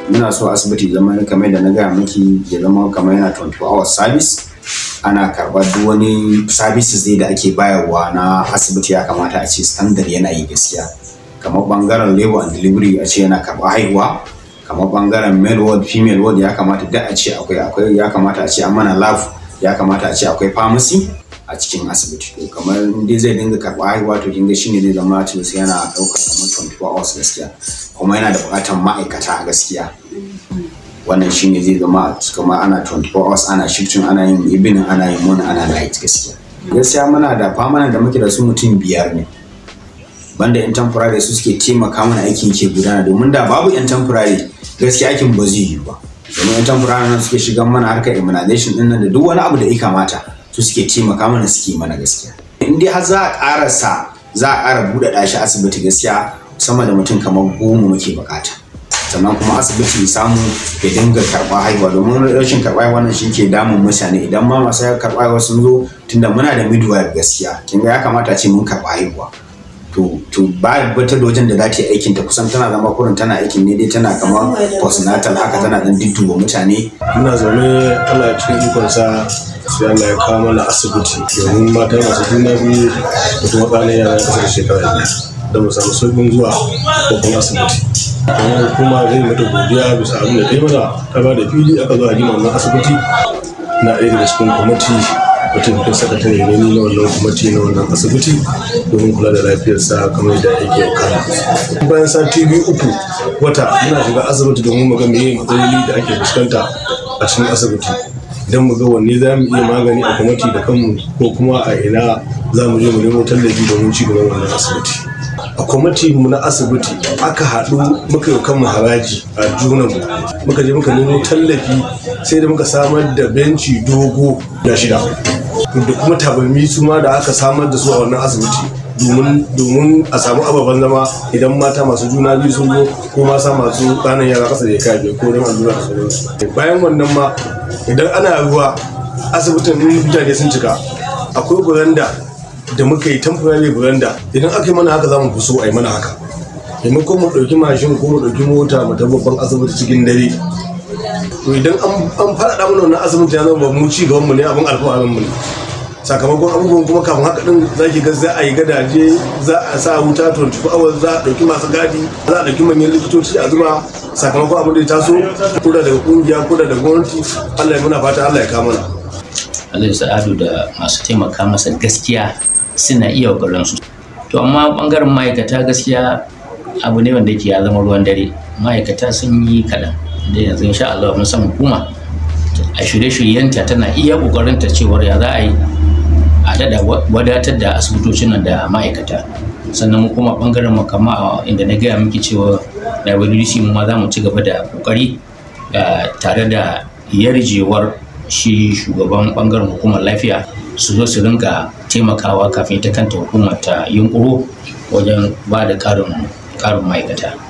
muna so asibiti zama kamar da na gaya miki ya zama kamar yana 24 hours service ana karɓar duk wani services dai da ake bayarwa na asibiti ya kamata a ce standard yana yi gaskiya kamar bangaren labor and delivery a ce yana karɓar haihuwa kamar bangaren male ward female ward ya kamata da a ce akwai akwai ya kamata a ce an mana lab ya kamata a ce akwai pharmacy a cikin asibiti to kamar in dai zai dinga karɓar haihuwa to kin ga shine zai zama cewa yana ɗaukar kamar 24 hours gaskiya kuma yana da buƙatar ma'aikata gaskiya wannan shine zai zama kamar ana 24 hours ana shifting ana yin evening ana yin morning ana night gaskiya gaskiya muna da famana da muke da su mutum biyar ne banda yan temporary su suke taimaka mana aikin ke gudana domin da babu yan temporary gaskiya aikin ba zai yi ba domin yan temporary nan suke shigan mana harkar immunization din nan da duk wani abu da ya kamata su suke taimaka mana suke mana gaskiya in dai har za a karasa za a ƙara buɗe shi asibiti gaskiya sama da mutum kamar goma muke bukata sannan kuma asibiti samu ya dinga karɓa haihuwa domin rashin karɓa haihuwa nan shi ke damun mutane idan ma masu karɓa haihuwa sun zo tunda muna da midwife gaskiya kin ga ya kamata ce mun karɓa haihuwa to to ba wata da wajen da za ta yi aikin ta kusan tana zama kurin tana aikin ne dai tana kamar postnatal haka tana dan dudduba mutane muna zaune Allah cikin ikonsa sai Allah ya kawo mana asibiti domin mata masu juna biyu da kuma ƙananan yara kasar shekara biyar da mu samu sauƙin zuwa babban asibiti kuma kuma zai mata godiya bisa abin da ta yi mana ta ba da fili aka zo a gina wannan asibiti na ɗaya daga cikin kwamiti mataimakin sakatare ne ni na wannan kwamiti na wannan asibiti domin kula da lafiyarsa kamar yadda yake wakana bayan sati biyu uku wata muna shiga asibiti domin mu ga meye matsaloli da ake fuskanta a cikin asibiti idan mu ga wanne za mu iya magani a kwamiti da kanmu ko kuma a ina za mu je mu nemo tallafi domin ci gaban wannan asibiti a kwamiti mu na asibiti aka haɗu muka yi kanmu haraji a junanmu muka je muka nemo tallafi sai da muka samar da benci dogo da shida da kuma tabarmi su ma da aka samar da su a wannan asibiti domin a samu ababen zama idan mata masu juna biyu sun zo ko masa masu ƙanan yara ƙasa da ya kai ko don allura da sauransu bayan wannan ma idan ana ruwa asibitin mutane sun cika akwai buranda da muka yi temporary buranda idan aka yi mana haka za mu fi so a yi mana haka maimakon mu ɗauki mashin ko mu ɗauki mota mu ta babban asibiti cikin dare to idan an faɗaɗa mana wannan asibiti ya zama mu ci gaban mu ne abin alfaharin mu ne sakamakon abubuwan kuma kafin haka din za ki ga za a yi gadaje za a sa wuta 24 hours za a ɗauki masu gadi za a ɗauki manyan likitoci a zuba sakamakon abin da ya taso ko da daga kungiya ko da daga gwamnati Allah ya muna fata Allah ya kama mana Allah sa'adu da masu taimaka masa gaskiya suna iya su to amma bangaren ma'aikata gaskiya abu ne wanda yake ya zama ruwan dare ma'aikata sun yi kaɗan da yanzu insha Allah mun san hukuma a shirye-shiryenta tana iya ƙoƙarinta cewar ya za a yi a daɗa wadatar da asibitocin nan da ma'aikata sannan mu kuma bangaren mu kama inda na gaya miki cewa da WDC mu ma za mu ci gaba da ƙoƙari tare da yarjewar shi shugaban bangaren hukumar lafiya su zo su rinka taimakawa kafin ta kanta hukumar ta yunkuro wajen ba da ƙarin ma'aikata